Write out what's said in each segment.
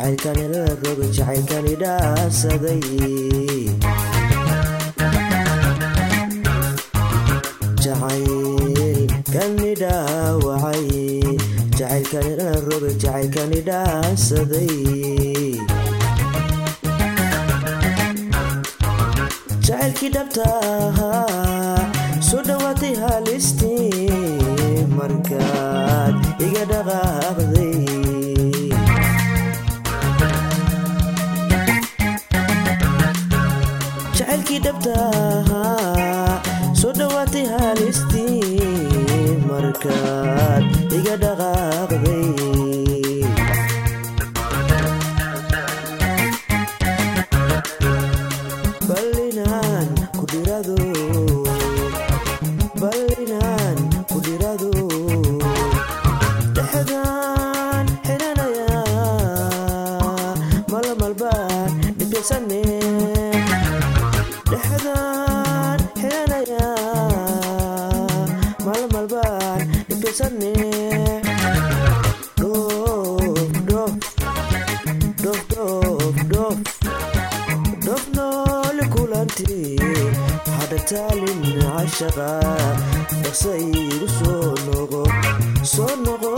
jacaylkani la roga jacaylkani dhaasaday jacaylkani dhaawacay jacaylkani la roga jacaylkani dhaasaday jacaylkii dhabta ahaa soo dhowaatay halistii markaad iga dhaqaaqday jacaylkii dhabta ahaa soo dhowaatay halistii markaad iga dhaqaaqday ballinaan ku dhirado ballinaan ku dhirado dhexdaan xidhanaya malamalbaan dhibisane dhexdaan xidhanaya malamalbaan dhibisane dhoof dhoof dhoof dhoof dhoof dhoof noole kulanti hadhataalin cashaqa dhaqsa igu soo noqo soo noqo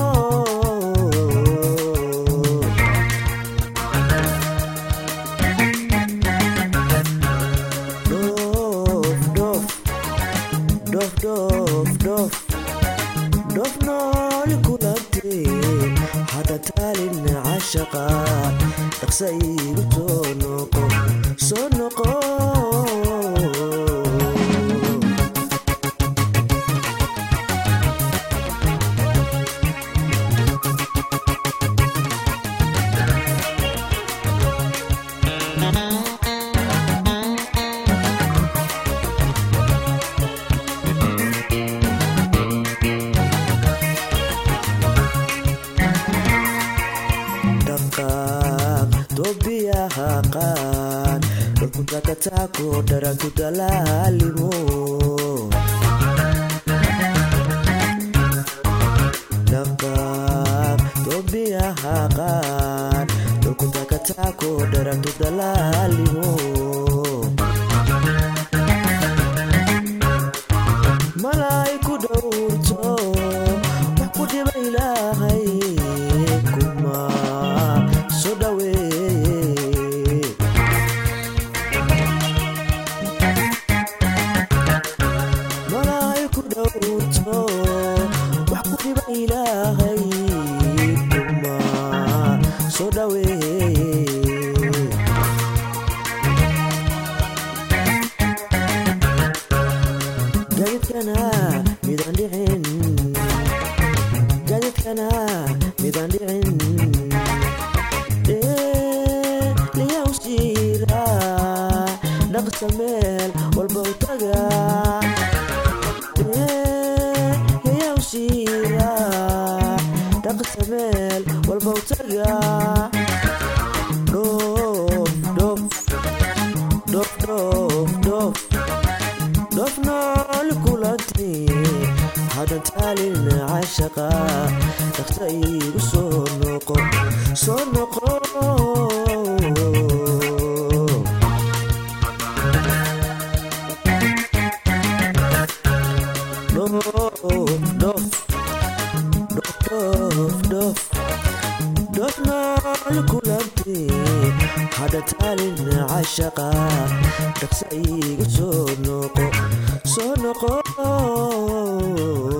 dhoof dhoof dhoof dhoof dhoof dhoof noole kulanti hadhataalin cashaqa dhaqsa igu soo noqo soo noqo dhaqaaq doobiyaha qaan dhulkuntakataako dharantu dalaalimo dhaqaaq doobiyaha qaan dhulkuntakataako dharantu dalaalimo malay ku dhowrto wax ku dhiba ilaahay kuma soo dhaweeye malay ku dhowrto wax ku dhiba ilaahay kuma soo dhaweeye gadidkana midaan dhicin gadidkana midaan dhicin liyaw siira dhaqsa meel walba u taga liyaw siira dhaqsa meel walba u taga dhoof dhoof dhoof dhoof dhoof dhoof nool kulanti hadantaalin cashaqa dhaqsa igu soo noqo soo noqo dhoof dhoof dhoof dhoof dhoof nool kulanti hadantaalin cashaqa dhaqsa igu soo noqo soo noqo